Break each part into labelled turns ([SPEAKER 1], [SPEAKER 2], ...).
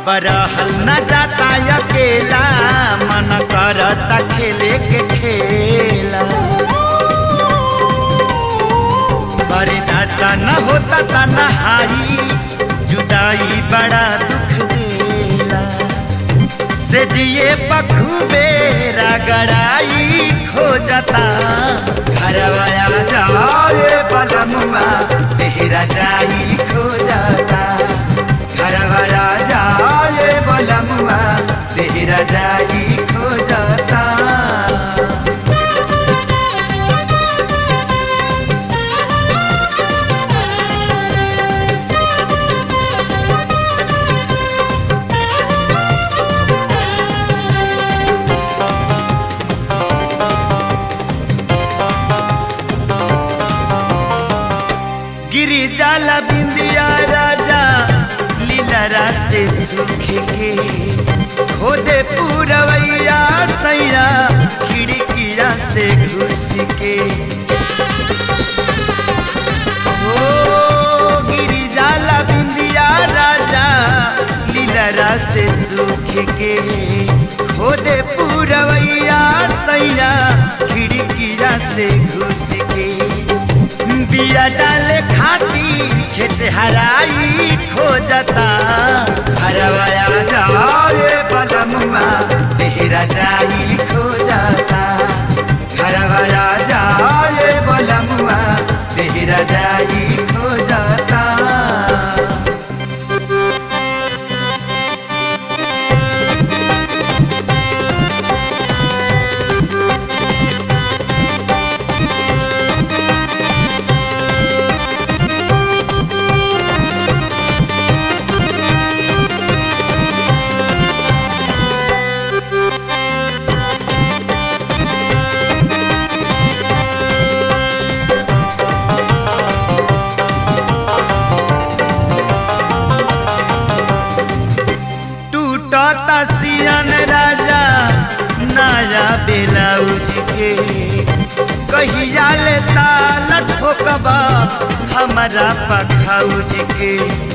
[SPEAKER 1] अब रहल न जाता अकेला मन करता खेले के खेला बर्दाश्त न होता तनहाई जुदाई बड़ा दुख देला से जिए बखूबे रगड़ाई खो जाता घरवाया जाए बलमुआ तेरा जाई खो जाता घरवाया जाए बलमुआ तेरा जाई खो जाता गिरी जाला बिंदिया राजा लीलरा से सूखे के खोदे पूरवैया सैया खिड़किया से घुस के ओ गिरी जाला बिंदिया राजा लीलरा से सूखे के खोदे पूरवैया सैया खिड़किया से घुस के बिया डाले खातिर खेत हराई खो जाता हरवाया जाए बलमुआ तेरा जाई खो जाता हरवाया जाए बलमुआ तेरा जाई खो जाता टूटता सियन राजा नया ब्लाउज के कहिया ले ताल ठोकबा हमारा पखौज के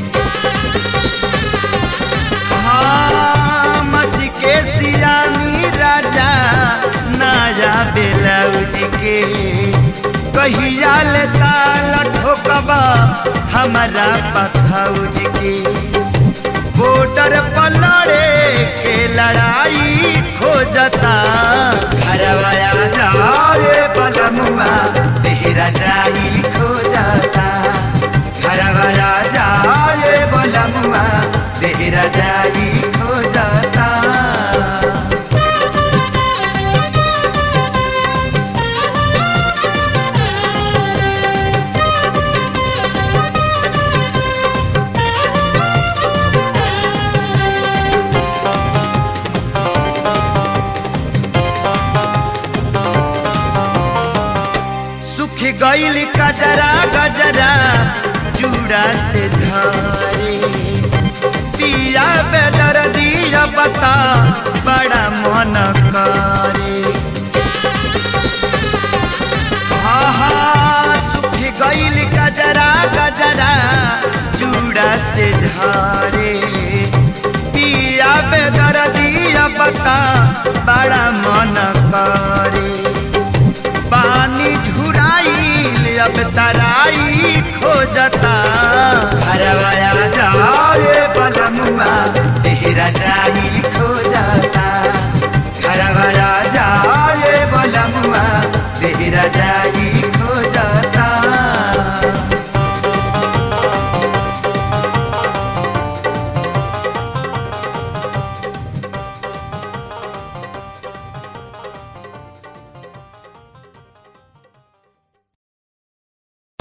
[SPEAKER 1] हाँ मसी के सियानी राजा नया ब्लाउज के कहिया ले ताल ठोकबा हमारा पखौज के बॉर्डर पर लड़े के लड़ाई खो जाता घरवाया जाए बलमुआ तेरा जाई खो जाता घरवाया जाए बलमुआ तेरा जाई खो जाता सुख गईल कजरा गजरा चूड़ा से झरे पिया बेदर दिया बता बड़ा मन करे आहा सुख गईल गजरा गजरा चूड़ा से झरे पिया बेदर दिया बता बड़ा मन करे पानी झुराइल अब तराई खो जाता